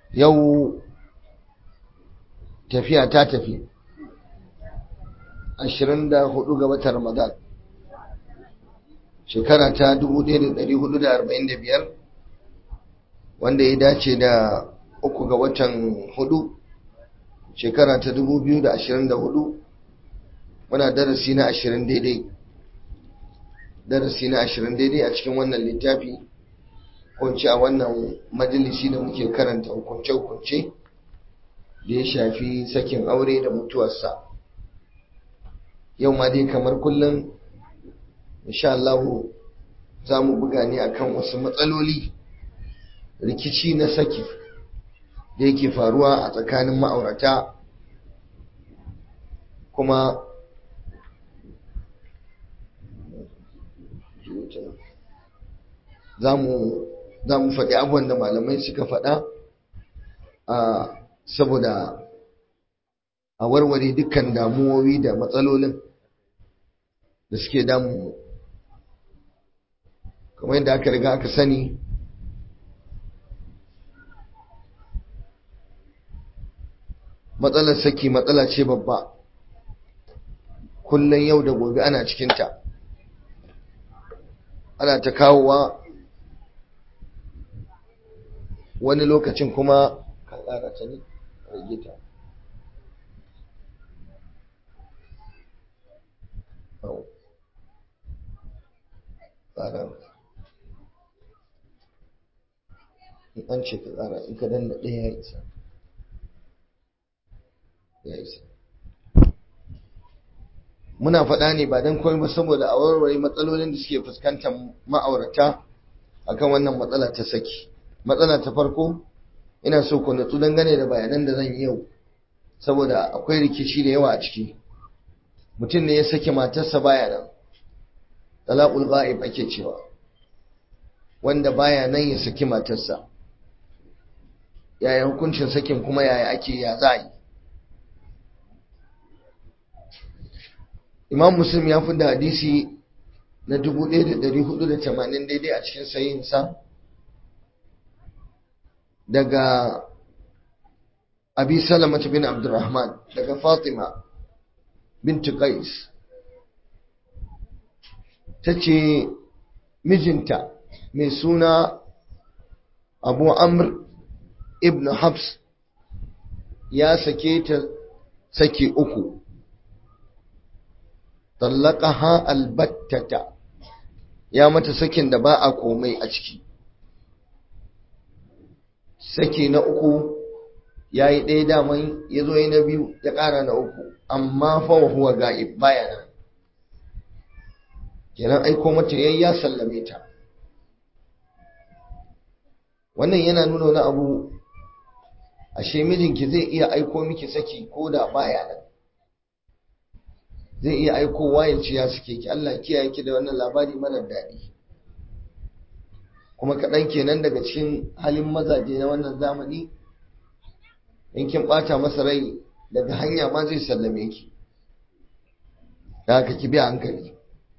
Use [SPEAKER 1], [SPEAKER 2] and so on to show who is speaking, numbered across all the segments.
[SPEAKER 1] yau tafiya ta tafi 24 ga watan ramadan shekara ta 1445 wanda ya dace da uku ga watan hudu shekara ta 2024 muna darasi na 20 daidai darasi na 20 daidai a cikin wannan littafi kunci a wannan majalisi da muke karanta hukunce-hukunce da ya shafi sakin aure da mutuwarsa yau ma dai kamar kullum insha Allah za mu buga ne akan wasu matsaloli rikici na saki da yake faruwa a tsakanin ma'aurata kuma za mu faɗi abubuwan da malamai suka faɗa a saboda a warware dukkan damuwowi da matsalolin da suke damu kamar yadda aka riga aka sani matsalar saki matsala ce babba kullum yau da gobe ana cikinta ana ta kawowa wani lokacin kuma ka ƙara ta ne rage ta ƙara in an ce ka ƙara in ka danna ɗaya ya isa ya isa muna faɗa ne ba don komai ba saboda a warware matsalolin da suke fuskantar ma'aurata akan wannan matsala ta saki matsala ta farko ina so ku natsu dangane da bayanan da zan yi yau saboda akwai rikici da yawa a ciki mutum ne ya sake matarsa baya nan talaqul ghaib ake cewa wanda baya nan ya saki matarsa yaya hukuncin sakin kuma yaya ake ya za yi imam muslim ya fi da hadisi na 1480 daidai a cikin sayinsa daga abi salamata bin abdurrahman daga fatima binti qais ta ce mijinta mai suna abu amr ibn habs ya sake ta sake uku tallaqaha albattata ya mata sakin da ba a komai a ciki saki na uku ya yi ɗaya daman ya zo na biyu ya ƙara na uku amma fa huwa ga'ib baya nan kenan aiko mata yayi ya sallame ta wannan yana nuna wani abu ashe mijinki zai iya aiko miki saki ko da baya nan zai iya aikowa ya ce ya suke ki Allah kiyaye ki da wannan labari marar daɗi kuma kaɗan kenan daga cikin halin mazaje na wannan zamani in kin ɓata masa rai daga hanya ma zai sallame ki da haka ki biya hankali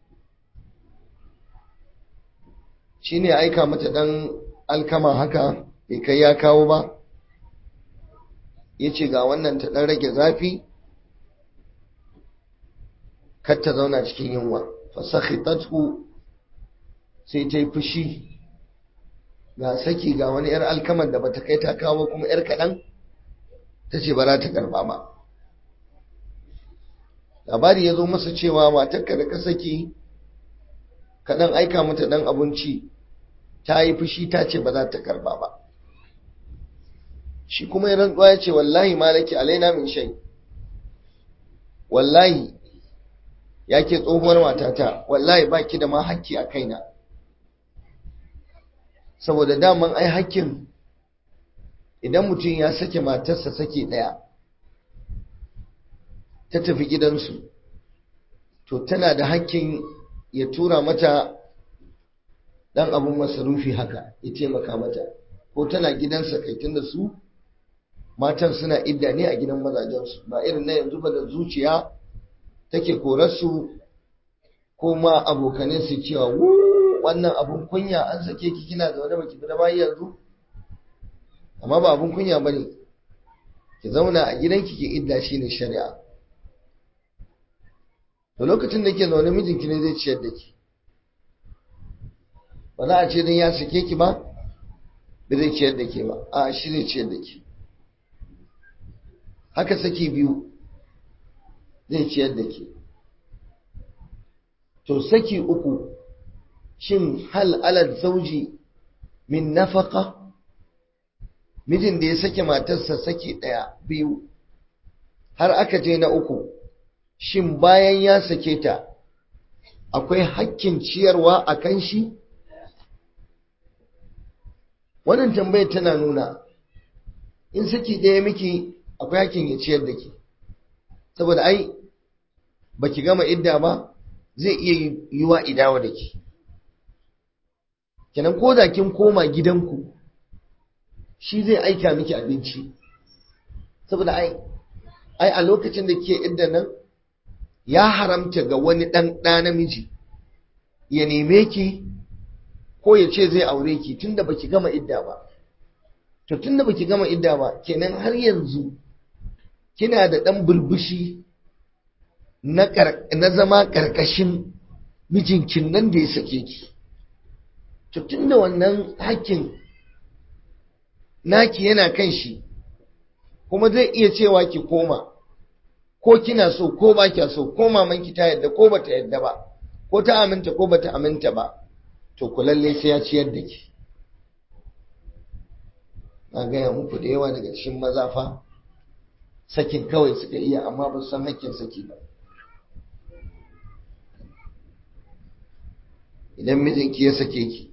[SPEAKER 1] shi ne aika mata ɗan alkama haka bai kai ya kawo ba ya ce ga wannan ta ɗan rage zafi kar ta zauna cikin yunwa fasakhitathu sai ta yi fushi ga saki ga wani yar alkamar da bata kai ta kawo kuma yar kaɗan ta ce ba za ta karba ba labari ya zo masa cewa matarka da ka saki kaɗan aika mata ɗan abinci ta yi fushi ta ce ba za ta karba ba shi kuma ya rantsuwa ya ce wallahi malaki alaina min shai wallahi ya ke tsohuwar matata wallahi ba ki da ma hakki a kaina saboda daman ai hakkin idan mutum ya sake matarsa sake ɗaya ta tafi gidansu to tana da hakkin ya tura mata ɗan abin masarufi haka ya taimaka mata ko tana gidansa kai tunda su matan suna idda ne a gidan mazajensu ba irin na yanzu ba da zuciya take korarsu ko ma abokanin su cewa wannan abun kunya an sake ki kina zaune baki fita bayi yanzu amma ba abun kunya ba ne ki zauna a gidanki ki idda shi ne shari'a da lokacin da ke zaune mijinki ne zai ciyar da ki ba za a ce don ya sake ki ba ba zai ciyar da ke ba a shi zai ciyar da ki haka saki biyu zai ciyar da ke to saki uku shin hal alal zauji min nafaka mijin da ya sake matarsa saki ɗaya biyu har aka je na uku shin bayan ya sake ta akwai hakkin ciyarwa a kan shi wannan tambayar tana nuna in saki ɗaya miki akwai hakkin ya ciyar da ke saboda ai baki gama idda ba zai iya yiwa idawa da ke kenan ko da kin koma gidanku shi zai aika miki abinci saboda ai ai a lokacin da ke idda nan ya haramta ga wani ɗan ɗa namiji ya neme ki ko ya ce zai aure ki tunda baki gama idda ba to tunda baki gama idda ba kenan har yanzu kina da ɗan burbushi na zama ƙarƙashin mijinkin nan da ya sake ki to tunda wannan hakkin naki yana kan shi kuma zai iya cewa ki koma ko kina so ko ba kya so ko mamanki ta yadda ko bata yadda ba ko ta aminta ko bata aminta ba to ku lalle sai ya ciyar da ki na gaya muku da yawa daga cikin maza fa sakin kawai suka iya amma ba su san hakkin saki ba idan mijinki ya sake ki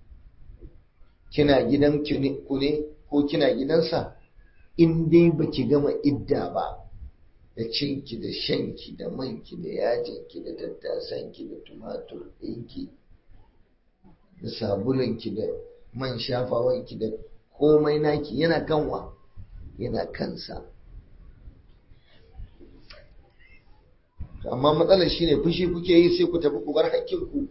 [SPEAKER 1] kina gidan ku ne ko kina gidansa in dai baki gama idda ba da cinki da shanki da manki da yajinki da tattasanki da tumatur ɗinki da sabulunki da man shafawanki da komai naki yana kanwa yana kansa amma matsalar shine fushi kuke yi sai ku tafi ku bar hakkinku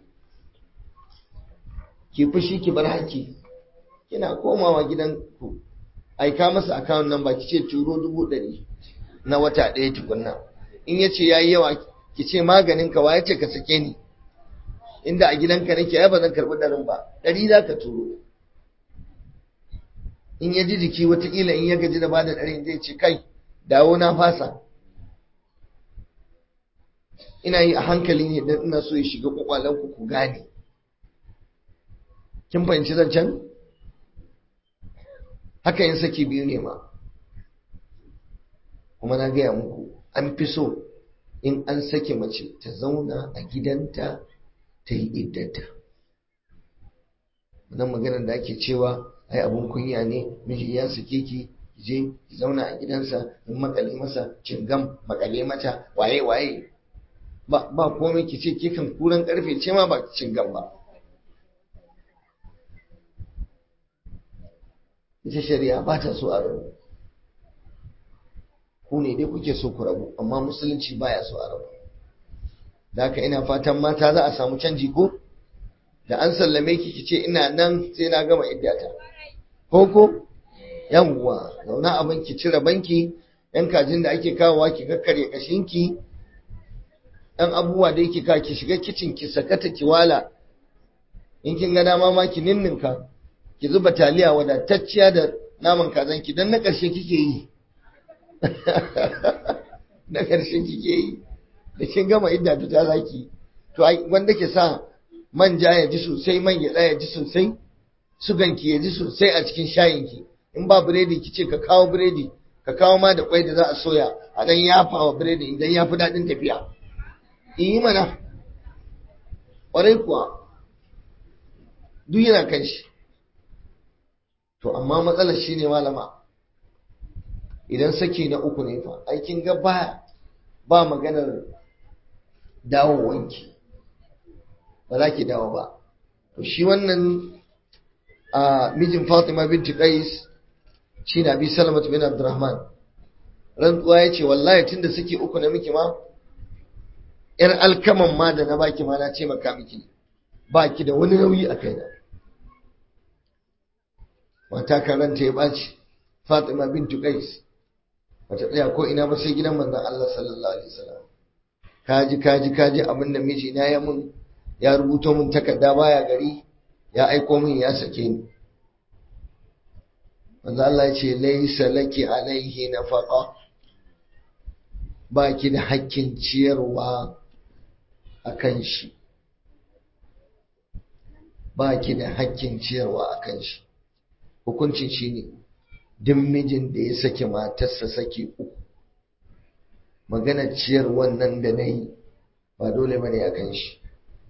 [SPEAKER 1] ki fushi ki bar hakki kina komawa gidanku aika masa akawun nan ba ki ce turo dubu ɗari na wata ɗaya tukunna in ya ce ya yi yawa ki ce maganin ka ya ce ka sake ni inda a gidanka nake ai ba zan karɓi ɗarin ba ɗari za ka turo in ya ji jiki watakila in ya gaji da bada ɗarin zai ce kai dawo na fasa ina yi a hankali ne don ina so ya shiga kwakwalenku ku gane kin fahimci zancen haka yin saki biyu ne ma kuma na gaya muku an fi so in an sake mace ta zauna a gidanta ta yi iddata wannan maganar da ake cewa ai abun kunya ne miji ya sake ki je ki zauna a gidansa in makale masa cingam makale mata waye waye ba ba komai ki ce ke kan kuran karfe ce ma ba cingam ba ita shari'a ba ta so a rabu ku ne dai kuke so ku rabu amma musulunci baya so a rabu da haka ina fatan mata za a samu canji ko da an sallame ki ki ce ina nan sai na gama iddata ko ko yawwa zauna abin ki cire banki yan kajin da ake kawowa ki kakkarya kashinki dan abubuwa da yake ka ki shiga kicin ki sakata ki wala in kin ga dama ma ki ninninka ki zuba taliya wadatacciya da naman kazanki don na ƙarshe kike yi na ƙarshe kike yi da kin gama idda fita zaki to wanda ke sa manja ya ji sosai man gyaɗa ya ji sosai suganki ya ji sosai a cikin shayinki in ba biredi ki ce ka kawo biredi ka kawo ma da kwai da za a soya a dan yafa wa biredi idan ya fi daɗin tafiya yi mana ƙwarai kuwa duk yana kan shi to amma matsalar shi ne malama idan saki na uku ne fa aikin ga ba ba maganar dawowanki ba za ki dawo ba to shi wannan a mijin Fatima binti Qais shi na bi Salamat bin Abdurrahman rantsuwa ya ce wallahi tunda suke uku na miki ma yar alkaman ma da na baki ma na ce maka miki ba ki da wani nauyi a kaina mata karanta ya ɓaci fatima bintu qais bata tsaya ko ina ba sai gidan manzon Allah sallallahu alaihi wasallam kaji kaji kaji abin da miji na ya mun ya rubuto mun takarda baya gari ya aiko min ya sake ni manzo Allah ya ce laysa laki alaihi nafaqa baki da hakkin ciyarwa akan shi baki da hakkin ciyarwa akan shi hukuncin shine duk mijin da ya sake matarsa sake uku magana ciyar wannan da nayi ba dole bane akan shi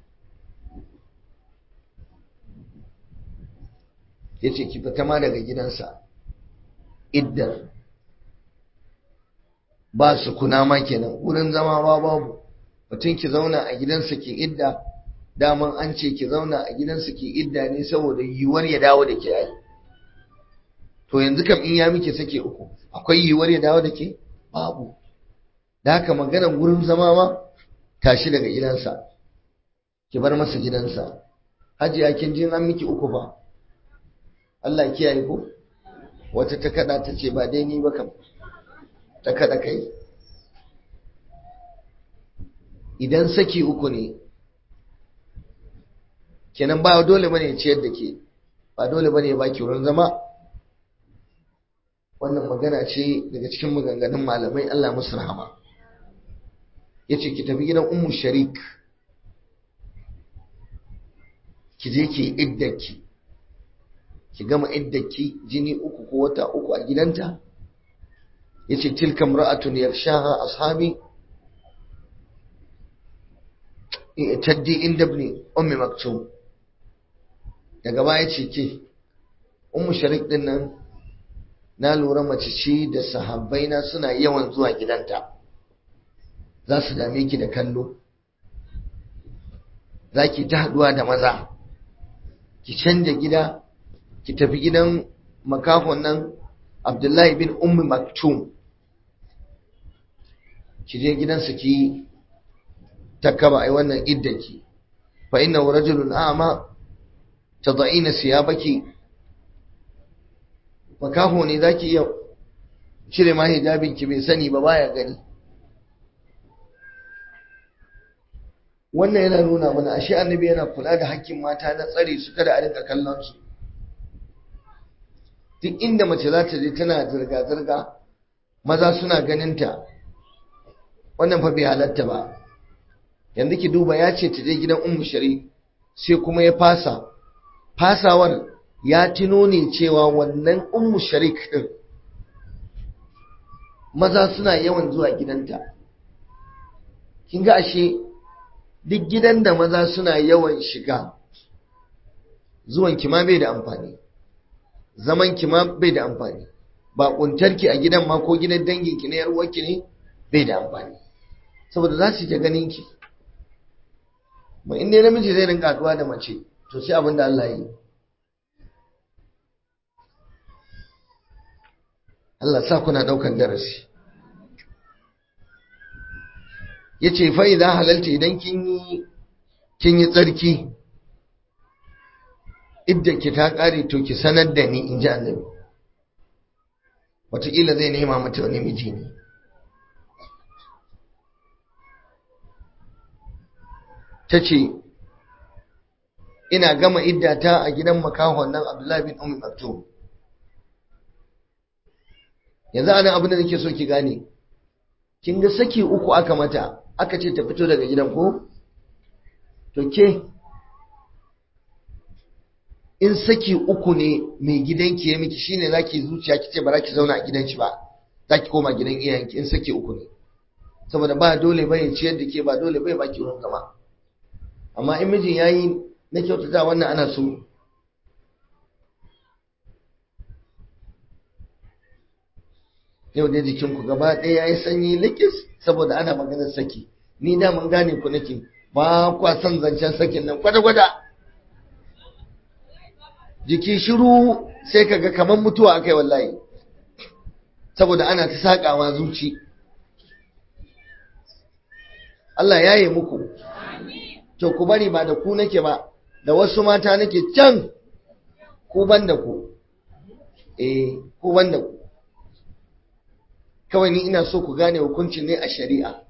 [SPEAKER 1] ya ce ki fita ma daga gidansa iddar ba su kuna ma kenan wurin zama ba babu mutum ki zauna a gidansa ki idda daman an ce ki zauna a gidansa ki idda ne saboda yiwuwar ya dawo da ke ai to yanzu kam in ya miki sake uku akwai yiwuwar ya dawo da ke babu da haka maganar wurin zama ma tashi daga gidansa ki bar masa gidansa hajiya kin jin an miki uku ba Allah kiyaye ko wata ta kada ta ce ba dai ni ba kam ta kada kai idan saki uku ne kenan ba dole bane ciyar da ke ba dole bane ba ki wurin zama wannan magana ce daga cikin maganganun malamai Allah musu rahama yace ki tafi gidan ummu sharik ki je ki iddaki ki gama iddaki jini uku ko wata uku a gidanta yace tilka imra'atun yarshaha ashabi taddi inda ibn ummi maktum daga baya ce ke ummu sharik din nan na lura mace ce da sahabbai na suna yawan zuwa gidanta za su dame ki da kallo za ki ta haduwa da maza ki canja gida ki tafi gidan makafon nan abdullahi bin ummi maktum ki je gidansa ki takaba ai wannan iddaki fa inna rajulun a'ma tad'ina siyabaki makafo ne zaki iya cire ma hijabin ki bai sani ba baya gani wannan yana nuna mana ashe annabi yana kula da hakkin mata na tsare su kada a rinka kallon su duk inda mace za ta je tana zirga-zirga maza suna ganinta wannan fa bai halatta ba yanzu ki duba ya ce ta je gidan ummu shari sai kuma ya fasa fasawar ya tuno ne cewa wannan ummu sharik din maza suna yawan zuwa gidanta kin ga ashe duk gidan da maza suna yawan shiga zuwan ki ma bai da amfani zaman ki ma bai da amfani ba kuntarki a gidan ma ko gidan dangin ki ne yar uwarki ne bai da amfani saboda za su ta ganin ki ba in dai namiji zai rinka haduwa da mace to sai abin da Allah ya yi Allah sa kuna daukan darasi yace fa idan halalta idan kin yi kin yi tsarki idda ki ta kare to ki sanar da ni inji annabi wataƙila zai nema mata wani miji ne ta ce ina gama iddata a gidan makahon nan abdullahi bin umar maktum yanzu anan abin da nake so ki gane kin ga saki uku aka mata aka ce ta fito daga gidan ko to ke in saki uku ne mai gidanki ya miki shine zaki zuciya ki ce ba za ki zauna a gidan shi ba zaki koma gidan iyayenki in saki uku ne saboda ba dole bai ciyar da ke ba dole bai baki wurin zama amma in mijin yayi na kyautata wannan ana so yau dai jikinku gaba ɗaya ya yi sanyi likis saboda ana maganar saki ni da mun gane ku nake ba kwa son zancen sakin nan kwata-kwata jiki shiru sai kaga kamar mutuwa akai wallahi saboda ana ta saƙawa zuci Allah ya yi muku to ku bari ba da ku nake ba da wasu mata nake can ku ban da ku eh ko wanda ku kawai ni ina so ku gane hukuncin ne a shari'a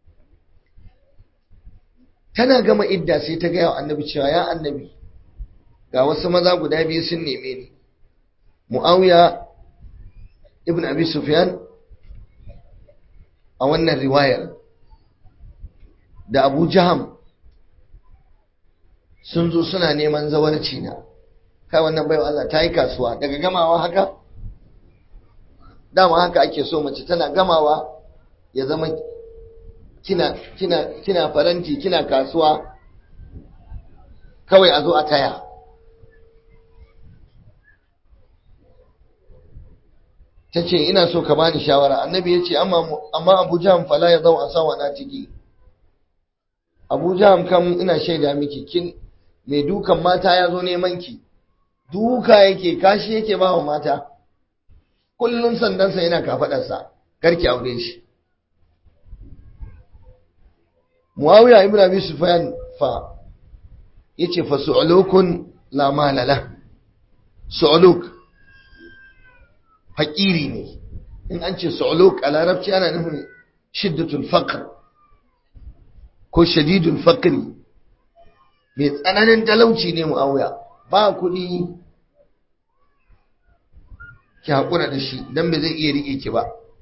[SPEAKER 1] tana gama idda sai ta gaya wa annabi cewa ya annabi ga wasu maza guda biyu sun neme ni mu'awiya ibn abi sufyan a wannan riwayar da abu jaham sun zo suna neman zawarci na kai wannan baiwa Allah ta yi kasuwa daga gamawa haka dama haka ake so mace tana gamawa ya zama kina kina kina faranti kina kasuwa kawai a zo a taya ta ce ina so ka bani shawara annabi ya ce amma abu jaham fala ya zau a sawa na ciki abu jaham kam ina shaida miki kin mai dukan mata ya zo neman ki duka yake kashi yake ba wa mata kullum sandansa yana kafadarsa karki aure shi muawiya ibn abi sufyan fa yace fa su'ulukun la malala su'uluk fakiri ne in an ce su'uluk a larabci ana nufin shiddatul faqr ko shadidul faqri mai tsananin talauci ne muawiya ba kuɗi ki haƙura da shi don bai zai iya riƙe ki ba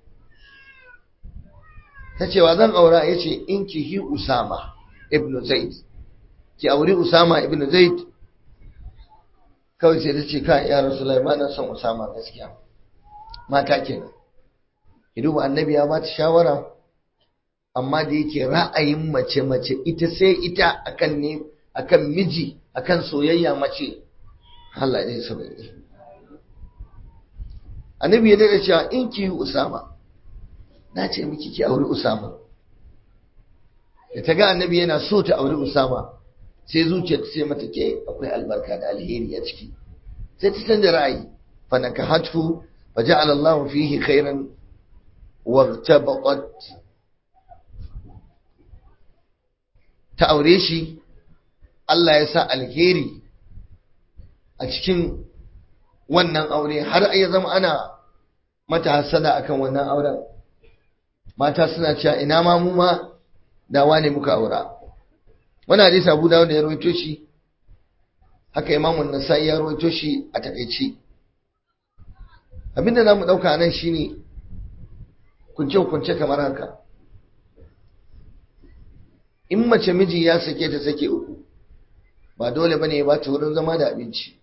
[SPEAKER 1] ta cewa zan aura ya ce in ki hi usama ibn zaid ki auri usama ibn zaid kawai sai ta ce ka ya rasu ba na son usama gaskiya mata kenan ki duba annabi ya ba ta shawara amma da yake ra'ayin mace mace ita sai ita akan ne akan miji akan soyayya mace Allah ne sabai annabi ya daga cewa in ki usama na ce miki ki auri usama da ta ga annabi yana so ta auri usama sai zuciya ta ce mata ke akwai albarka da alheri a ciki sai ta canza ra'ayi fa nakahatu fa ja'ala Allah fihi khairan wa tabaqat ta aure shi Allah ya sa alheri a cikin wannan aure har ya zama ana mata hasada akan wannan auren mata suna cewa ina ma mu ma dawa ne muka aura wannan hadisi Abu Dawud da ya rawaito shi haka Imam An-Nasa'i ya rawaito shi a takeici abinda zamu dauka nan shine kunce kunce kamar haka in mace miji ya sake ta sake uku ba dole bane ya bata wurin zama da abinci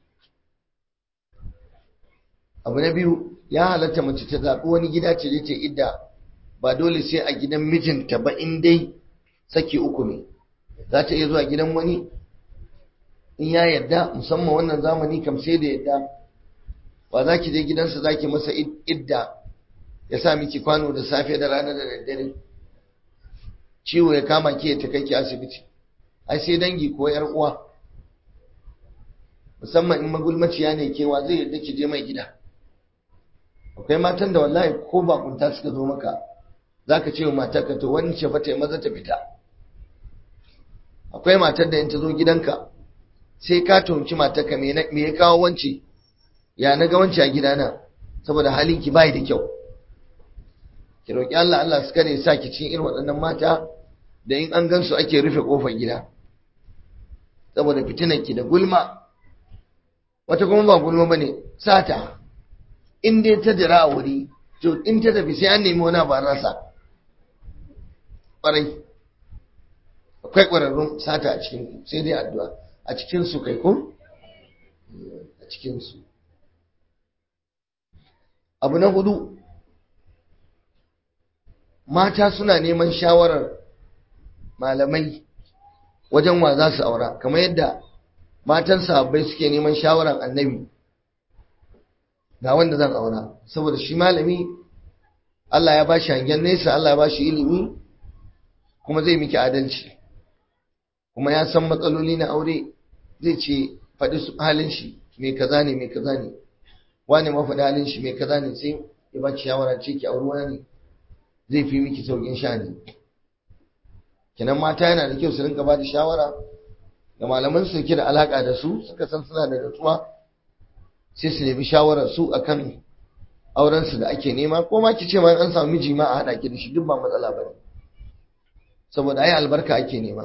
[SPEAKER 1] abu na biyu ya halatta mace ta zaɓi wani gida ce ce idda ba dole sai a gidan mijinta ba in dai sake uku ne za ta iya zuwa gidan wani in ya yadda musamman wannan zamani kam sai da yadda ba za ki je gidansa za ki masa idda ya sa miki kwano da safe da rana da daddare ciwo ya kama ki ya ta kai ki asibiti ai sai dangi ko yar uwa musamman in magulmaciya ne kewa zai yadda ki je mai gida akwai matan da wallahi ko bakunta suka zo maka zaka ce wa matarka to wani ce fata maza ta fita akwai matar da in ta zo gidanka sai ka tuhumci matarka me ya kawo wance ya na ga wance a gidana saboda halin ki bai da kyau ki roki Allah Allah su kare sa ki cikin irin waɗannan mata da in an gansu ake rufe kofar gida saboda fitinan ki da gulma wata kuma ba gulma bane sata in dai ta jira a wuri to in ta tafi sai an nemi wani ba rasa ƙwarai akwai ƙwararrun sata a cikin sai dai addu'a a cikin su kai ko a cikin su abu na hudu mata suna neman shawarar malamai wajen wa za su aura kamar yadda matan sahabbai suke neman shawarar annabi ga wanda zan aura saboda shi malami Allah ya bashi hangen nesa Allah ya bashi ilimi kuma zai miki adalci kuma ya san matsaloli na aure zai ce faɗi halin shi mai kaza ne mai kaza ne wani ma faɗi halin shi mai kaza ne sai ya ba ki shawara ce ki auri wani zai fi miki saukin shani kenan mata yana da kyau su rinka ba da shawara ga malaman su ke da alaka da su suka san suna da natsuwa sai su nemi shawarar su akan auren su da ake nema ko ma ki ce ma an samu miji ma a hada ki da shi duk ba matsala bane saboda ai albarka ake nema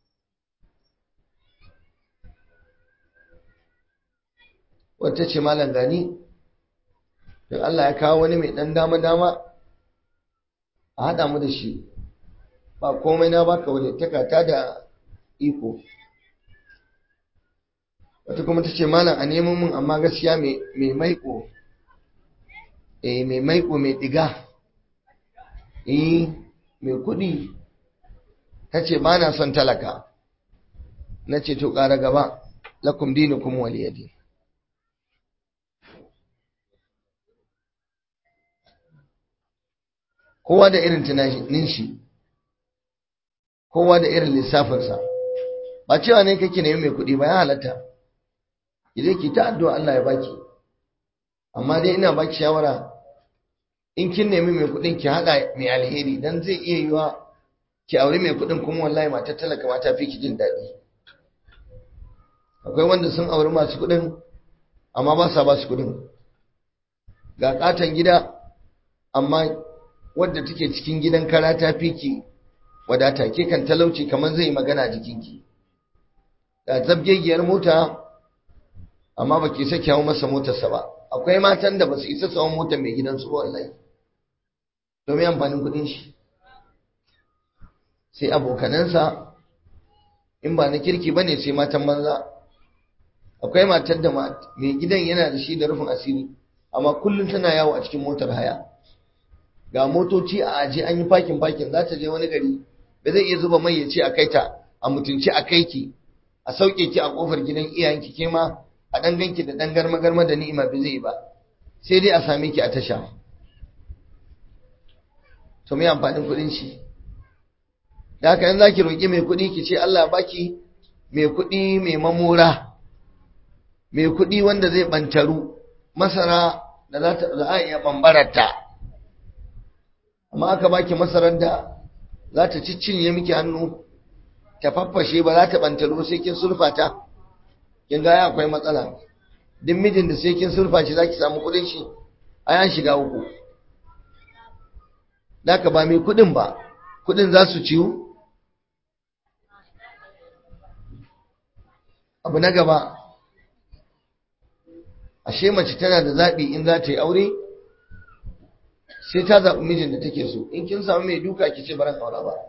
[SPEAKER 1] wata ce malam gani don Allah ya kawo wani mai ɗan dama-dama a haɗa mu da shi ba komai na baka wani takata da iko wata kuma ta ce malam a neman mun amma gaskiya mai maiko eh mai maiko mai ɗiga eh mai kuɗi ta ce ba na son talaka na ce to ƙara gaba lakum dinukum waliyadi kowa da irin tunanin shi kowa da irin lissafinsa ba cewa ne kake nemi mai kuɗi ba ya halatta idan ki ta addu'a Allah ya baki amma dai ina baki shawara in kin nemi mai kuɗin ki haɗa mai alheri dan zai iya yiwa ki aure mai kuɗin kuma wallahi matar talaka ma ta fi ki jin daɗi akwai wanda sun auri masu kuɗin amma ba sa ba su kuɗin ga katon gida amma wadda take cikin gidan kara ta fi ki wadata ke kan talauci kamar zai magana jikinki da zabgegiyar mota amma ba ki sake hawa masa motarsa ba akwai matan da ba su isa sawan mota mai gidansu ba wallahi domin amfanin kudin shi sai abokanansa in ba na kirki ba ne sai matan banza akwai matar da mai gidan yana da shi da rufin asiri amma kullum tana yawo a cikin motar haya ga motoci a aje an yi fakin fakin za ta je wani gari ba zai iya zuba mai ya ce a kai ta a mutunci a kai ki a sauke ki a kofar gidan iyayenki ke ma a dan ganki da dan garma garma da ni'ima ba zai ba sai dai a same ki a tasha to me amfanin kuɗin shi da haka in zaki roki mai kuɗi ki ce Allah baki mai kuɗi mai mamura mai kuɗi wanda zai bantaru masara da za a iya bambararta amma aka baki masarar da za ta ciccinye miki hannu ta faffashe ba za ta bantalo sai kin sulfata kin ga akwai matsala duk mijin da sai kin sulfa shi zaki samu kudin shi a yan shiga uku daka ba mai kudin ba kudin za su ciwu abu na gaba ashe mace tana da zaɓi in za ta yi aure sai ta zaɓi mijin da take so in kin samu mai duka ki ce baran aura ba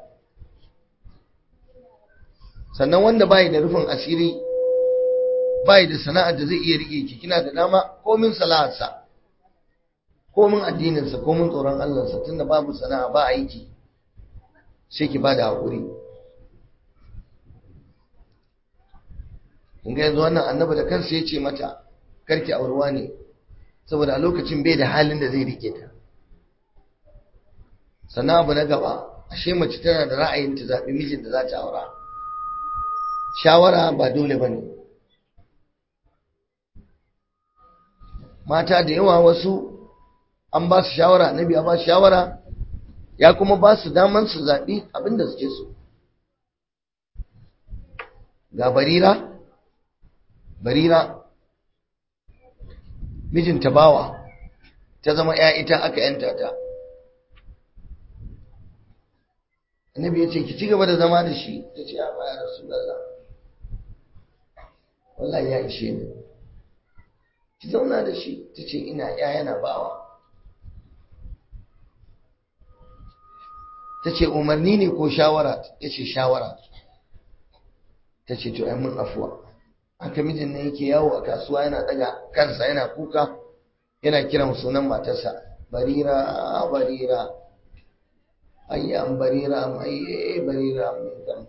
[SPEAKER 1] sannan wanda bai da rufin asiri bai da sana'ar da zai iya rike ki kina da dama komin sana'arsa komin addininsa komin tsoron Allahnsa tunda babu sana'a ba aiki sai ki bada haƙuri kun ga yanzu wannan annabi da kansa ya ce mata karki aurwa ne saboda a lokacin bai da halin da zai rike ta sannan abu na gaba ashe mace tana da ra'ayin ta zaɓi mijin da za ta aura shawara ba dole ba ne mata da yawa wasu an ba su shawara annabi ya ba su shawara ya kuma ba su daman su zaɓi abin da suke so ga barira barira mijinta bawa ta zama ya ita aka yanta ta annabi ya ce ki ci gaba da zama da shi ta ce a baya rasulallah wallahi ya ishe ni ki zauna da shi ta ce ina ya yana bawa ta ce umarni ne ko shawara ya ce shawara ta ce to mun afuwa haka mijin ne yake yawo a kasuwa yana daga kansa yana kuka yana kiran sunan matarsa barira barira ayyan barira mai barira mai zan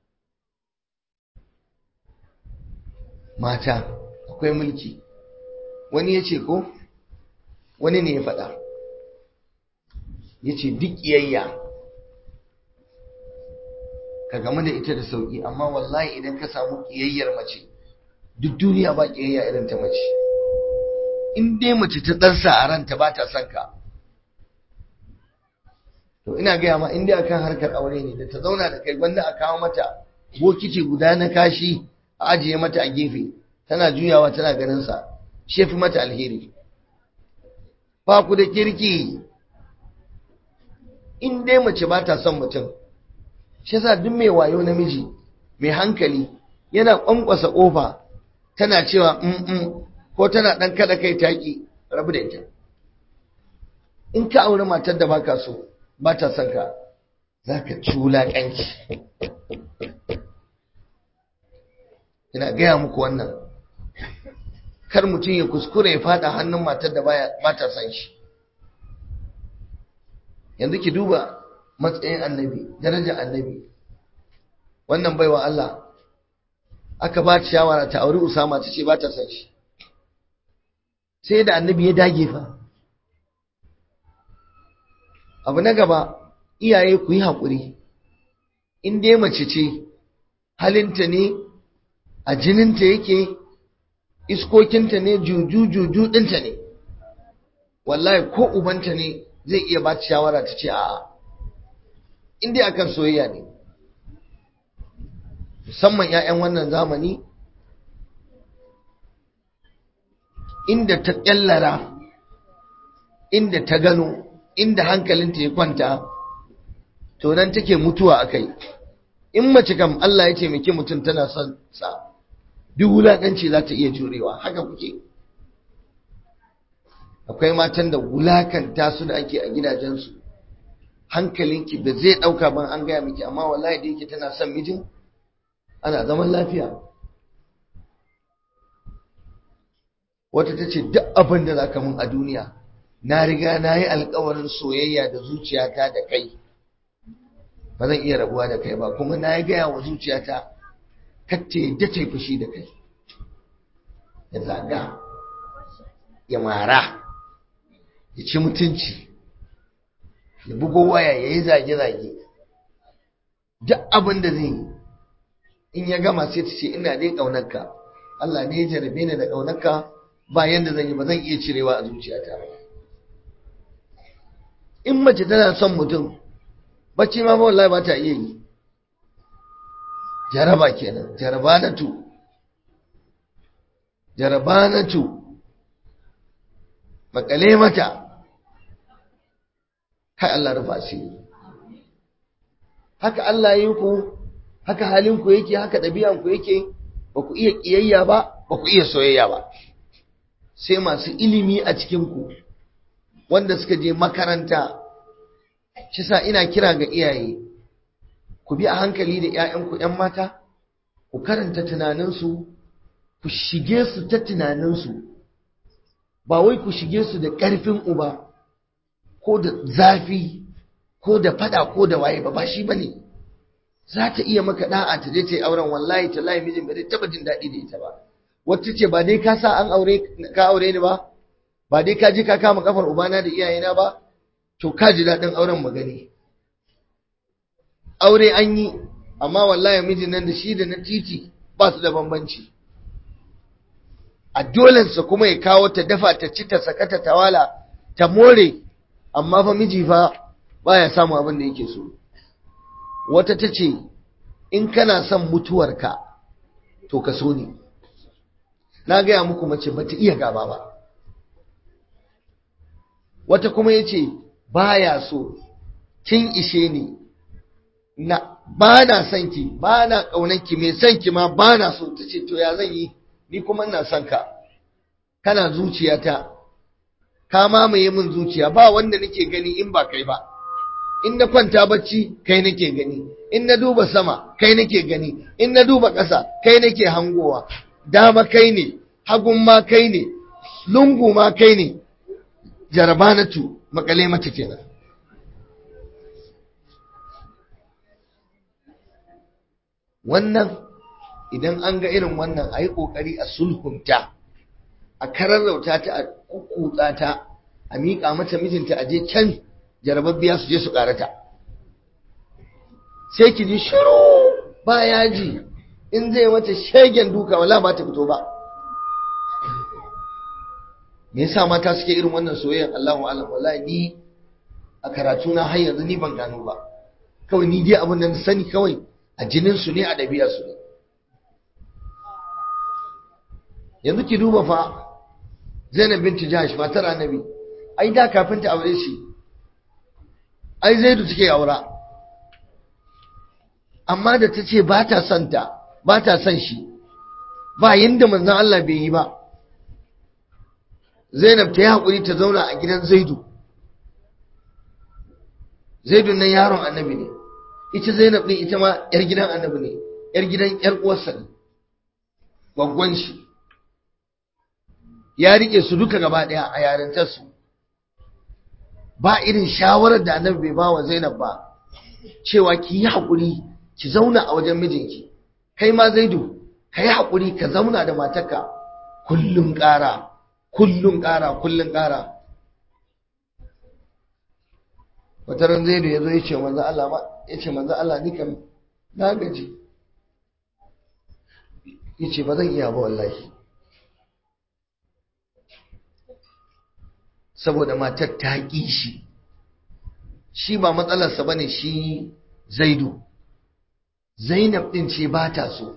[SPEAKER 1] mata akwai mulki wani ya ce ko wani ne ya faɗa ya ce duk iyayya ka gamu da ita da sauƙi amma wallahi idan ka samu ƙiyayyar mace duk duniya ba ƙiyayya irin ta mace in dai mace ta ɗarsa a ranta ba ta son ka to ina gaya ma in dai akan harkar aure ne da ta zauna da kai gwanda a kawo mata bokiti guda na kashi a ajiye mata a gefe tana juyawa tana ganin sa shi fi mata alheri ba ku da kirki in dai mace ba ta son mutum shi yasa duk mai wayo namiji mai hankali yana kwankwasa kofa tana cewa mm ko tana dan kada kai taki rabu da ita in ka aure matar da baka so ba ta son ka zaka ci wulaƙanci ina gaya muku wannan kar mutum ya kuskure ya fada hannun matar da ba ta son shi yanzu ki duba matsayin annabi darajar annabi wannan baiwa Allah aka ba ta shawara ta auri Usama ta ce ba ta son shi sai da annabi ya dage fa abu na gaba iyaye ku yi haƙuri in dai mace ce halinta ne a jininta yake iskokinta ne juju-juju ɗinta ne wallahi ko ubanta ne zai iya ba ta shawara ta ce a'a in dai akan soyayya ne musamman 'ya'yan wannan zamani inda ta ƙyallara inda ta gano inda hankalinta ya kwanta to nan take mutuwa akai in mace kam Allah ya taimake mutum tana son sa duk wulakanci za ta iya jurewa haka kuke akwai matan da wulakanta su da ake a gidajensu hankalinki ba zai dauka ban an gaya miki amma wallahi da yake tana son mijin ana zaman lafiya wata ta ce duk abin da za ka mun a duniya na riga na yi alkawarin soyayya da zuciyata da kai ba zan iya rabuwa da kai ba kuma na yi gaya wa zuciyata kacce yadda ta yi fushi da kai ya zaga ya mara ya ci mutunci ya bugo waya ya yi zage-zage duk abin da zai yi in ya gama sai ta ce ina dai ƙaunarka Allah ne ya jarabe ni da ƙaunarka ba yanda zan yi ba zan iya cirewa a zuciyata ba in mace tana son mutum bacci ma ba wallahi ba ta iya yi jaraba kenan jarabanatu jarabanatu makale mata kai Allah rufa shi haka Allah yi ku haka halin ku yake haka ɗabi'an ku yake ba ku iya ƙiyayya ba ba ku iya soyayya ba sai masu ilimi a cikin ku wanda suka je makaranta shi sa ina kira ga iyaye ku bi a hankali da 'ya'yanku 'yan mata ku karanta tunaninsu ku shige su ta tunaninsu ba wai ku shige su da ƙarfin uba ko da zafi ko da fada ko da waye ba ba shi bane za ta iya maka da'a ta je ta yi auren wallahi ta layi mijin ba zai taba jin daɗi da ita ba wata ce ba dai ka sa an aure ka aure ni ba ba dai ka je ka kama kafar ubana da iyayena ba to ka ji daɗin auren magani aure an yi amma wallahi mijin nan da shi da na titi ba su da bambanci a dolensa kuma ya kawo ta dafa ta ci ta sakata ta wala ta more amma fa miji fa baya samu abin da yake so wata ta ce in kana son mutuwarka to ka so ni na gaya muku mace ba ta iya gaba ba wata kuma ya ce baya so kin ishe ni na ba na son ki ba na ƙaunanki mai son ki ma ba na so ta ce to ya zan yi ni kuma ina son ka kana zuciyata ka mamaye min zuciya ba wanda nake gani in ba kai ba in na kwanta bacci kai nake gani in na duba sama kai nake gani in na duba ƙasa kai nake hangowa dama kai ne hagun ma kai ne lungu ma kai ne jarabanatu makale mata kenan wannan idan an ga irin wannan a yi ƙoƙari a sulhunta a kararrauta ta a kukutsa ta a miƙa mata mijinta a je can jarababbiya su je su ƙarata sai ki ji shiru ba yaji in zai mata shegen duka wala ba ta fito ba me yasa mata suke irin wannan soyayyar Allahu alam wallahi ni a karatu na har yanzu ni ban gano ba kawai ni dai abin da na sani kawai a jinin su ne a ɗabi'ar su ne yanzu ki duba fa Zainab binti Jahash matar Annabi ai da kafin ta aure shi ai Zaidu take aura amma da ta ce ba ta son ta ba ta son shi ba yinda manzon Allah bai yi ba Zainab ta yi haƙuri ta zauna a gidan Zaidu Zaidu nan yaron Annabi ne ita Zainab din ita ma yar gidan Annabi ne yar gidan yar uwarsa ne gwaggon shi ya rike su duka gaba daya a yarintar su ba irin shawarar da Annabi bai ba wa Zainab ba cewa ki yi haƙuri ki zauna a wajen mijinki kai ma Zaidu ka yi haƙuri ka zauna da matarka kullum ƙara kullum ƙara kullum ƙara wata ran Zaidu ya zo ya ce manzo Allah ma ya ce manzo Allah ni kam na gaji ya ce ba zan iya ba wallahi saboda matar ta ƙi shi shi ba matsalarsa ba ne shi zaidu zainab ɗin ce ba ta so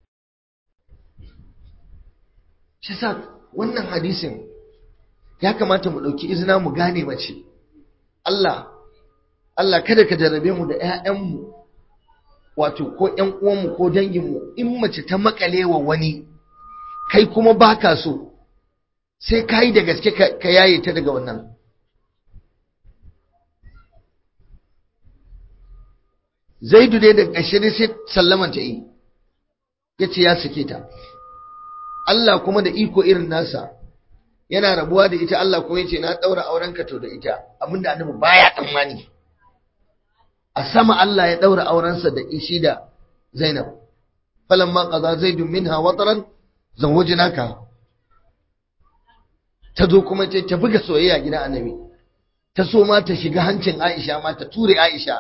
[SPEAKER 1] shi sa wannan hadisin ya kamata mu ɗauki izina mu gane mace Allah Allah kada ka jarrabe mu da 'ya'yanmu wato ko ƴan uwanmu ko danginmu in mace ta makale wa wani kai kuma baka so sai ka yi da gaske ka yaye ta daga wannan zaidu dai da ƙarshe dai sai sallaman ta yi ya ce ya sake ta Allah kuma da iko irin nasa yana rabuwa da ita Allah kuma ya ce na ɗaura aurenka to da ita abinda annabi baya tsammani a sama Allah ya ɗaura aurensa da ishi da Zainab falamma qaza zaidun minha wataran zawwajnaka ta zo kuma ce ta buga soyayya gidan annabi ta so ma ta shiga hancin Aisha ma ta ture Aisha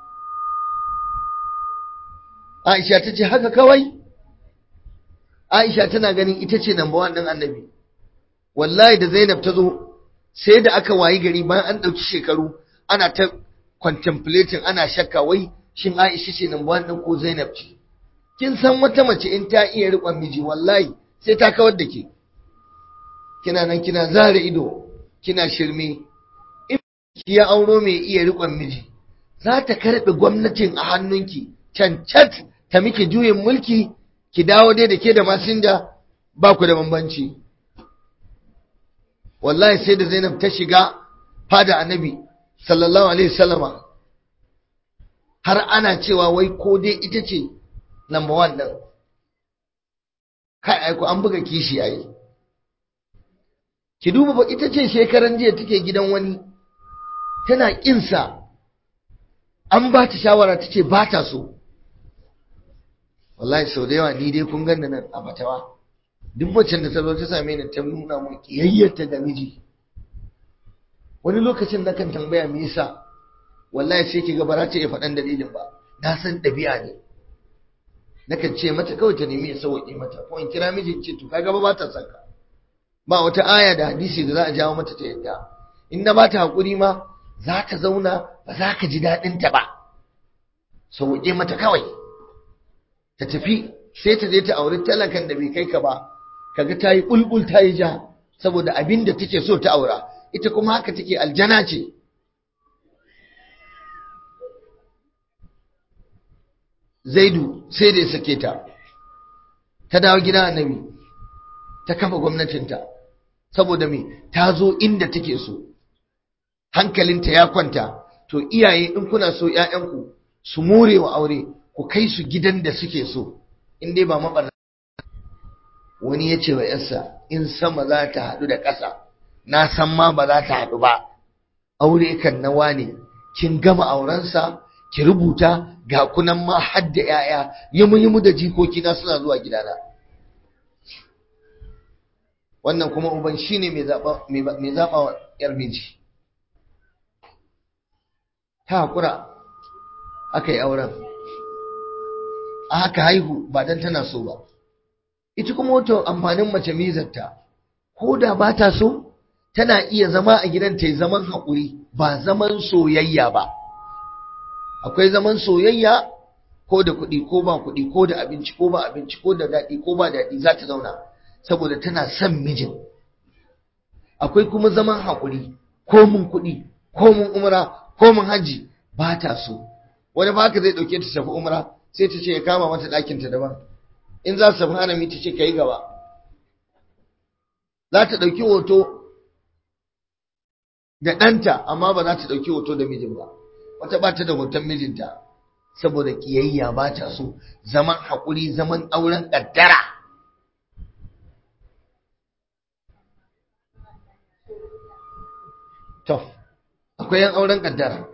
[SPEAKER 1] Aisha ta ce haka kawai Aisha tana ganin ita ce number one ɗin annabi wallahi da Zainab ta zo sai da aka wayi gari bayan an ɗauki shekaru ana ta contemplating ana shakka wai shin Aisha ce number one ɗin ko Zainab ce kin san wata mace in ta iya riƙon miji wallahi sai ta kawar da ke kina nan kina zare ido kina shirme in ki ya auro mai iya riƙon miji za ta karɓe gwamnatin a hannunki cancat ta miki juyin mulki ki dawo dai da ke da masinja ba ku da bambanci wallahi sai da Zainab ta shiga fada annabi sallallahu alaihi wasallama har ana cewa wai ko dai ita ce number one ɗin kai aiko an buga kishi yayi ki duba ba ita ce shekaran jiya take gidan wani tana kinsa an ba ta shawara ta ce ba ta so wallahi sau da yawa ni dai kun ganna nan a batawa duk wacce da ta zo ta same ni ta nuna mun kiyayyarta da miji wani lokacin na kan tambaya me yasa wallahi sai ki ga ba za ta iya faɗan dalilin ba na san ɗabi'a ne nakan ce mata kawai ta nemi ya sauƙi mata ko in kira mijin ce to kaga ba ta saka ba wata aya da hadisi da za a jawo mata ta yadda in na ba ta haƙuri ma za ta zauna ba za ka ji daɗin ta ba sauƙe mata kawai ta tafi sai ta je ta auri talakan da bai kai ka ba kaga ta yi bulbul ta yi ja saboda abin da take so ta aura ita kuma haka take aljana ce zaidu sai da ya sake ta ta dawo gidan annabi ta kafa gwamnatinta saboda me ta zo inda take so hankalinta ya kwanta to iyaye in kuna so ƴaƴanku su more wa aure ku kai su gidan da suke so in dai ba mabarna wani ya ce wa yarsa in sama za ta haɗu da ƙasa na san ma ba za ta haɗu ba aure kan nawa ne kin gama aurensa ki rubuta ga kunan ma har da ‘ya'ya yimu-yimu da jikokina suna zuwa gidana. Wannan kuma uban shi ne mai zaɓa wa ‘yar miji. Ta haƙura aka yi auren, a haka haihu ba don tana so ba. Ita kuma wata amfanin mace mizarta, ko da ba ta so, tana iya zama a gidan ta yi zaman haƙuri ba zaman soyayya ba. akwai zaman soyayya ko da kuɗi ko ba kuɗi ko da abinci ko ba abinci ko da daɗi ko ba daɗi za ta zauna saboda tana son mijin akwai kuma zaman haƙuri ko mun kuɗi ko mun umra ko mun haji ba ta so wani ba haka zai ɗauke ta tafi umra sai ta ce ya kama mata ɗakinta daban in za su tafi harami ta ce ka yi gaba za ta ɗauki hoto da ɗanta amma ba za ta ɗauki hoto da mijin ba wata ba ta da hoton mijinta saboda ƙiyayya ba ta so zaman haƙuri zaman auren ƙaddara to akwai yan auren ƙaddara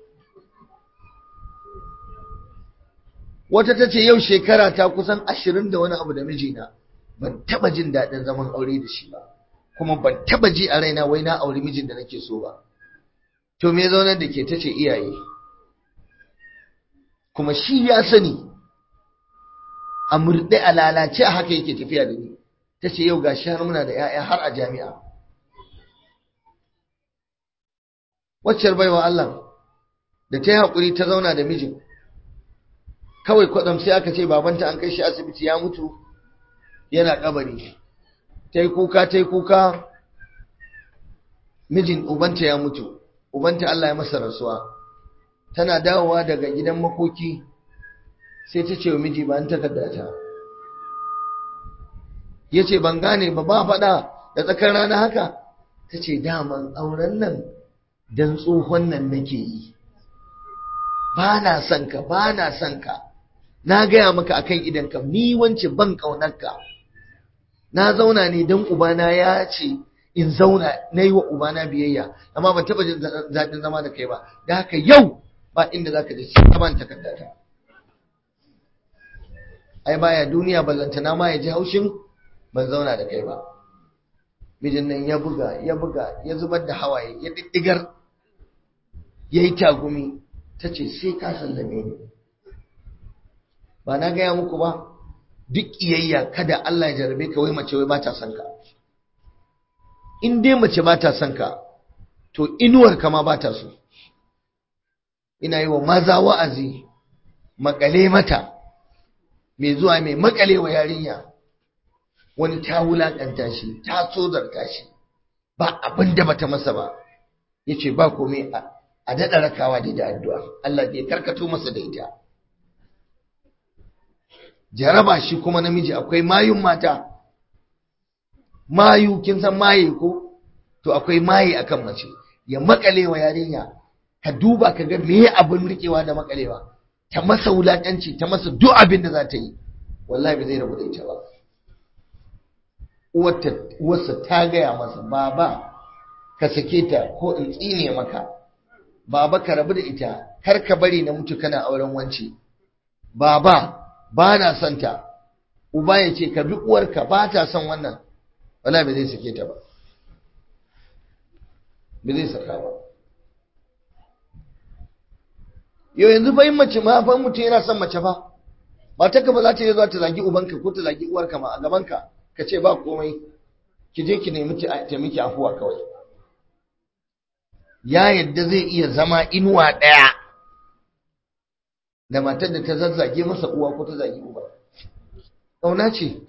[SPEAKER 1] wata ta ce yau shekara ta kusan ashirin da wani abu da mijina ban taba jin daɗin zaman aure da shi ba kuma ban taba ji a raina wai na auri mijin da nake so ba to me zaunar da ke ta ce iyaye kuma shi ya sani a murɗe a lalace a haka yake tafiya da ni ta ce yau gashi har muna da 'ya'ya har a jami'a waccar baiwa Allah da ta yi haƙuri ta zauna da mijin kawai kwaɗam sai aka ce babanta an kai shi asibiti ya mutu yana kabari ta yi kuka ta yi kuka mijin ubanta ya mutu ubanta Allah ya masa rasuwa tana dawowa daga gidan makoki sai ta ce wa miji ba an takarda ta ya ce ban gane ba ba faɗa da tsakar rana haka ta ce daman auren nan don tsohon nan nake yi ba na son ka ba na son ka na gaya maka akan idanka ni wance ban ƙaunarka na zauna ne don ubana ya ce in zauna na yi wa ubana biyayya amma ban taɓa jin zaɗin zama da kai ba da haka yau ba inda za ka je sai ka ban takardata ai baya duniya ballantana ma ya ji haushin ban zauna da kai ba mijin nan ya buga ya buga ya zubar da hawaye ya diddigar ya yi tagumi ta ce sai ka sallame ni ba na gaya muku ba duk iyayya kada Allah ya jarabe ka wai mace wai ba ta son ka in dai mace ba ta son ka to inuwar ka ma ba ta so ina yi wa maza wa'azi makale mata mai zuwa mai makale wa yarinya wani ta wulakanta shi ta tsozarta shi ba abin da bata masa ba yace ba komai a daɗa rakawa da addu'a Allah zai karkato masa da ita jaraba shi kuma namiji akwai mayun mata mayu kin san maye ko to akwai maye akan mace ya makalewa yarinya ka duba ka ga meye abin rikewa da makalewa ta masa wulakanci ta masa duk abin da za ta yi wallahi ba zai rabu da ita ba uwarsa ta gaya masa baba ka sake ta ko in tsine maka baba ka rabu da ita kar ka bari na mutu kana auren wance baba ba na son ta uba ya ce ka bi uwarka ba ta son wannan wala ba zai sake ta ba ba zai saka ba yau yanzu fa yin mace ma fa mutum yana son mace fa mata ka ba za ta yi zuwa ta zagi ubanka ko ta zagi uwarka ma a gabanka ka ce ba komai ki je ki nemi ta miki afuwa kawai ya yadda zai iya zama inuwa ɗaya da matar da ta zazzage masa uwa ko ta zagi uba ƙauna ce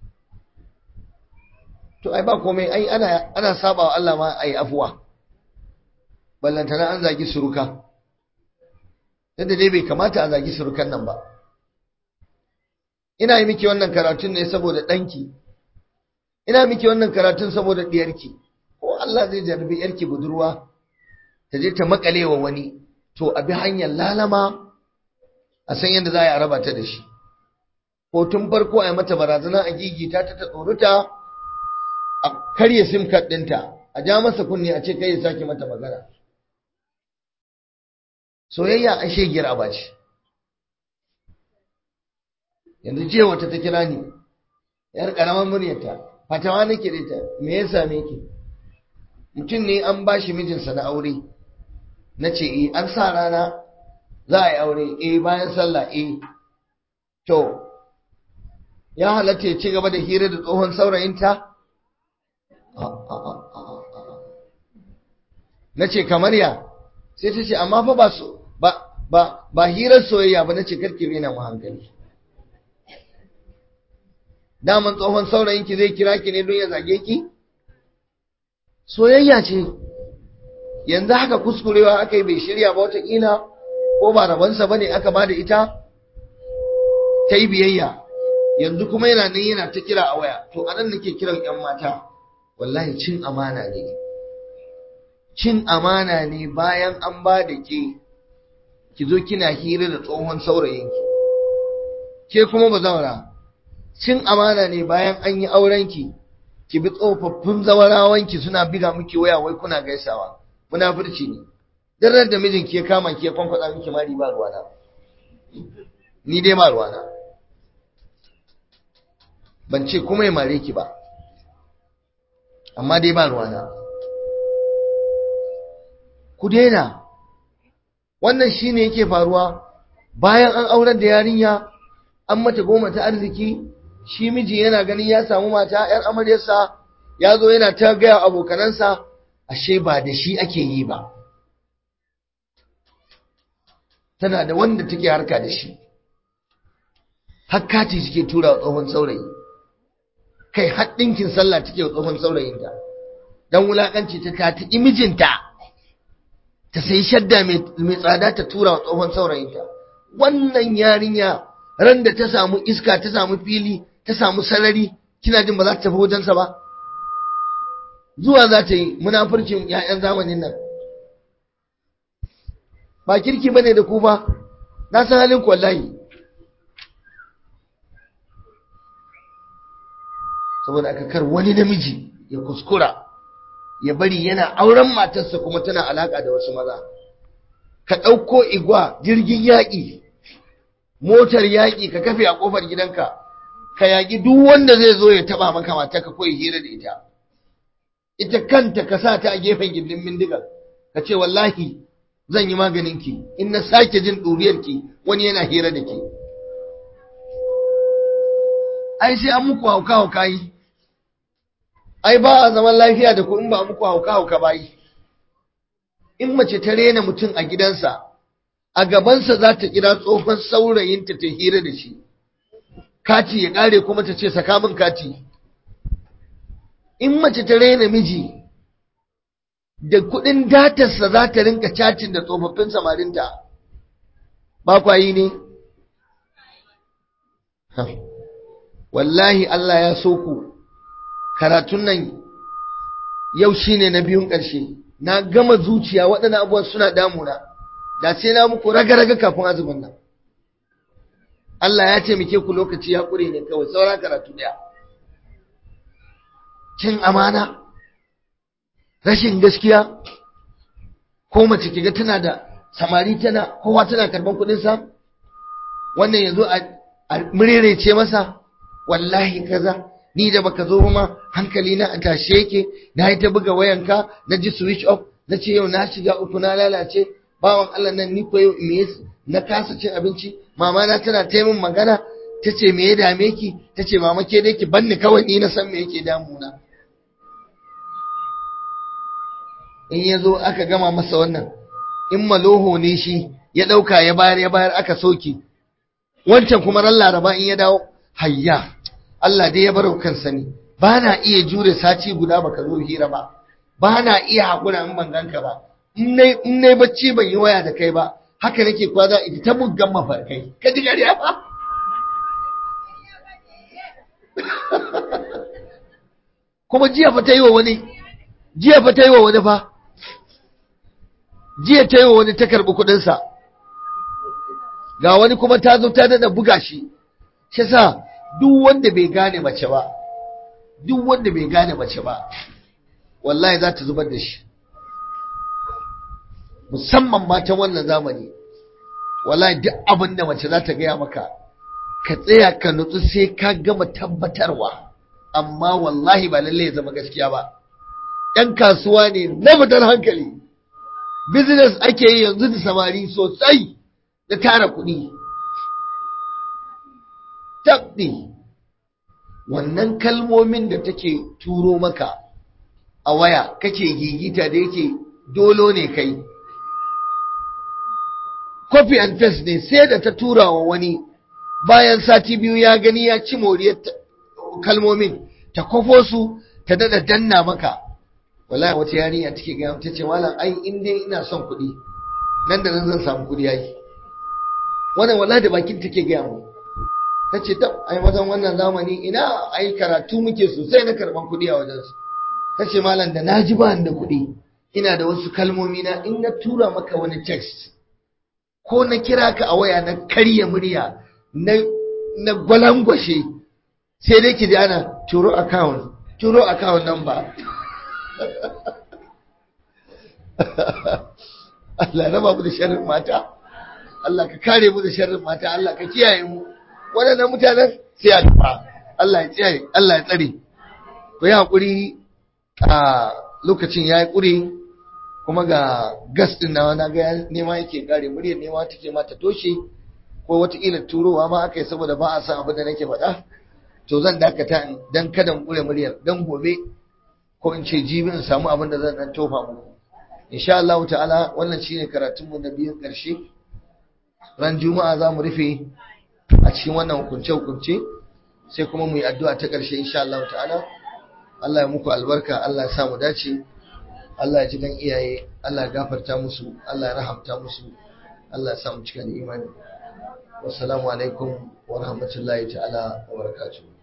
[SPEAKER 1] to ai ba komai ai ana ana saba wa Allah ma ai afuwa ballantana an zagi suruka yadda dai bai kamata a zagi surukan nan ba ina yi miki wannan karatun ne saboda ɗanki ina miki wannan karatun saboda ɗiyarki ko Allah zai jarabi yarki budurwa ta je ta makale wa wani to a bi hanyar lalama a san yadda za a raba ta da shi ko tun farko a yi mata barazana a gigita ta ta tsoruta a karya sim card ɗinta a ja masa kunne a ce kai ya sake mata magana soyayya a shegiyar aba ce yanzu jiya wata ta kira ni yar karamar muryarta fatawa nake da ita me ya same ki mutum ne an ba shi mijinsa na aure na ce eh an sa rana za a yi aure eh bayan sallah eh to ya halatta ya ci gaba da hira da tsohon saurayinta na ce kamar ya sai ta ce amma fa ba so ba ba ba hirar soyayya ba na ce karki rena mu hankali daman tsohon saurayinki zai kira ki ne don ya zage ki soyayya ce yanzu haka kuskurewa aka yi bai shirya ba watakila ko ba rabansa ba ne aka ba da ita ta yi biyayya yanzu kuma yana nan yana ta kira a waya to a nan nake kiran 'yan mata wallahi cin amana ne cin amana ne bayan an ba da ke ki zo kina hira da tsohon saurayinki ke kuma ba zaura cin amana ne bayan an yi aurenki ki bi tsofaffin zawarawanki suna biga miki waya wai kuna gaisawa munafurci ne duk da mijinki ya kama ki ya kwankwada miki mari ba ruwana ni dai ba ruwana ban ce kuma ya mare ki ba amma dai ba ruwana ku daina wannan shine yake faruwa bayan an aurar da yarinya an mata goma ta arziki shi miji yana ganin ya samu mata yar amaryarsa ya zo yana ta gaya abokanansa ashe ba da shi ake yi ba tana da wanda take harka da shi hakkati suke tura wa tsohon saurayi kai haɗinkin sallah take wa tsohon saurayinta don wulaƙanci ta tati mijinta ta sai shadda mai tsada ta tura wa tsohon saurayinta wannan yarinya ran da ta samu iska ta samu fili ta samu sarari kina jin ba za ta tafi wajensa ba zuwa za ta yi munafurcin 'ya'yan zamanin nan ba kirki bane da ku ba na san halin ku wallahi saboda aka kar wani namiji ya kuskura ya bari yana auren matarsa kuma tana alaka da wasu maza ka ɗauko igwa jirgin yaƙi motar yaƙi ka kafe a ƙofar gidanka ka yaƙi duk wanda zai zo ya taɓa maka mata ka koyi hira da ita ita kanta ka sa ta a gefen gindin bindigar ka ce wallahi zan yi maganinki in na sake jin ɗuriyarki wani yana hira da ke ai sai an muku hauka hauka yi ai ba a zaman lafiya da ku in ba muku hauka hauka ba yi in mace ta rena mutum a gidansa a gabansa za ta kira tsohon saurayinta ta hira da shi kati ya ƙare kuma ta ce saka min kati in mace ta rena miji da kuɗin datarsa za ta rinka cacin da tsofaffin samarinta ba kwayi ne wallahi Allah ya so ku karatun nan yau shine na biyun ƙarshe na gama zuciya waɗannan abubuwan suna damuna da sai na muku raga-raga kafin azumin nan Allah ya taimake ku lokaci ya ƙure ne kawai saura karatu ɗaya cin amana rashin gaskiya ko mace kiga tana da samari tana kowa tana karban kuɗin sa wannan yazo a murerece masa wallahi kaza ni da baka zo ma hankali na a tashe yake na yi ta buga wayanka na ji switch off na ce yau na shiga uku na lalace bawan Allah nan ni ko yau me na kasa cin abinci mama na tana ta min magana ta ce me ya dame ki ta ce mama ke dai ki banni kawai ni na san me yake damuna in ya zo aka gama masa wannan in maloho ne shi ya ɗauka ya bayar ya bayar aka soke wancan kuma ran laraba in ya dawo hayya Allah dai ya bar kansa ne ba na iya jure sati guda baka zo hira ba ba na iya haƙura in ban ganka ba in nai bacci ban yi waya da kai ba haka nake kwaza ita ta muggan mafarkai ka ji gariya ba kuma jiya fa ta yi wa wani jiya fa ta yi wa wani fa jiya ta yi wa wani ta karɓi kuɗinsa ga wani kuma ta zo ta dada buga shi shi sa duk wanda bai gane mace ba duk wanda bai gane mace ba wallahi za ta zubar da shi musamman matan wannan zamani wallahi duk abin da mace za ta gaya maka ka tsaya ka nutsu sai ka gama tabbatarwa amma wallahi ba lalle ya zama gaskiya ba ‘yan kasuwa ne na fitar hankali business ake yi yanzu da samari sosai da tara kuɗi tabbi wannan kalmomin da take turo maka a waya kake gigita da yake dolo ne kai copy and paste ne sai da ta tura wa wani bayan sati biyu ya gani ya ci moriyar kalmomin ta kwafo su ta dada danna maka wallahi wata yarinya take ga ta ce malam ai in dai ina son kuɗi nan da nan zan samu kuɗi yayi wannan wallahi da bakin take ga mu ta ce tab ai mazan wannan zamani ina ai karatu muke sosai na karban kuɗi a wajen su ta ce malam da naji ba da kuɗi ina da wasu kalmomi na in na tura maka wani text ko na kira ka a waya na karya murya na na gwalangwashe sai dai ki ji ana turo account turo account number Allah ya raba mu da sharrin mata Allah ka kare mu da sharrin mata Allah ka kiyaye mu waɗannan mutanen sai a tufa Allah ya tsare Allah ya tsare ku yi hakuri a lokacin ya yi ƙuri kuma ga gas ɗin na na ga nema yake kare muryar nema take ma ta toshe ko wataƙila turowa ma aka yi saboda ba a san abin da nake faɗa to zan dakata dan kada mu ƙure muryar dan gobe ko in ce jibi in samu abin da zan dan tofa muku insha Allah ta'ala wannan shine karatun mu na biyun ƙarshe ran juma'a za mu rufe a cikin wannan hukunce hukunce sai kuma mu yi addu'a ta ƙarshe insha Allah ta'ala Allah ya muku albarka Allah ya sa mu dace Allah ya ji dan iyaye Allah ya gafarta musu Allah ya rahamta musu Allah ya sa mu cika da imani wassalamu alaikum wa rahmatullahi ta'ala wa barakatuh